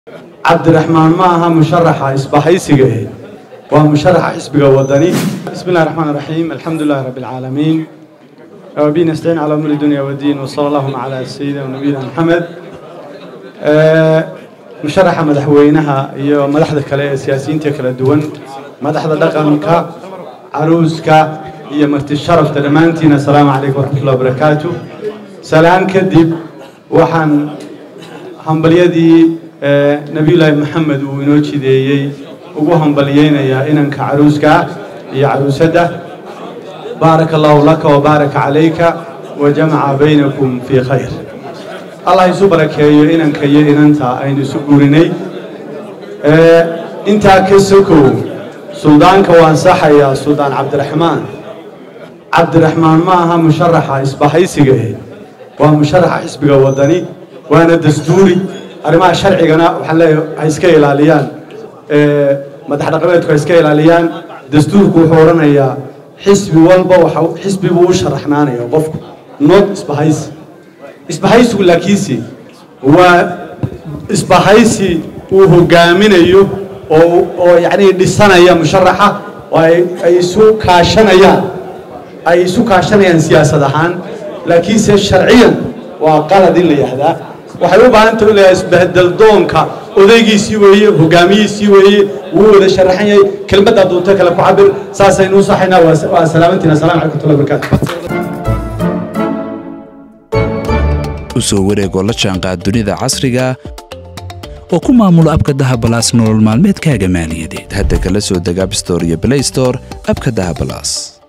cabdiraxmaan ma aha musharaxa isbahaysiga eh waa musharaxa xisbiga wadani bismi illahi raxmaan raxiim alxamdu lilahi rabbi alcaalamiin wabihi nastaciin calaa umuri dunya wadiin wasala allahuma calaa sayidina nabiyina maxamed musharaxa madaxweynaha iyo madaxda kale ee siyaasiyiinta kala duwan madaxda dhaqanka caruuska iyo marti sharafta dhammaantiin assalaamu calaykum waraxmatullahi wabarakaatu salaan kadib waxaan hambalyadii nebiyullaahi maxamed uu inoo jideeyey ugu hambalyeynayaa inanka caruuska iyo caruusadda baaraka allahu laka wabaaraka calayka wa jamaca baynakum fii khayr allah isu barakeeyo inanka iyo inanta aynu isu guurinay intaa ka sokow suldaanka waan saxayaa suldaan cabdiraxmaan cabdiraxmaan ma aha musharaxa isbahaysiga eh waa musharaxa xisbiga wadani waana dastuuri arrimaha sharcigana waxaan leeyahay ha iska ilaaliyaan madax dhaqameedku ha iska ilaaliyaan dastuurku wuxuu odhanayaa xisbi walba waxa xisbi buu u sharaxnaanaya qofku not isbahaysi isbahaysigu laakiinse waa isbahaysi uu hogaaminayo oo oo yacni dhisanaya musharaxa oo ay ay isu kaashanayaan ay isu kaashanayaan siyaasad ahaan laakiinse sharciyan waa qalad in la yihahdaa waxay u baahan tahay leeyahay isbahdeldoonka odaygiisii weeye hogaamiyiisii weeye wuu wada sharaxan yahay kelmaddaa doonto kale ku cabir saasaynu u saxaynaa waa salaamantiina assalamu calaykum watullahi wabarakaatu u soo wareegoo la jaanqaad dunida casriga oo ku maamulo abka dahabalaas nolol maalmeedkaaga maaliyadeed hadda kala soo deg abstore iyo blaystore abka dahabalaas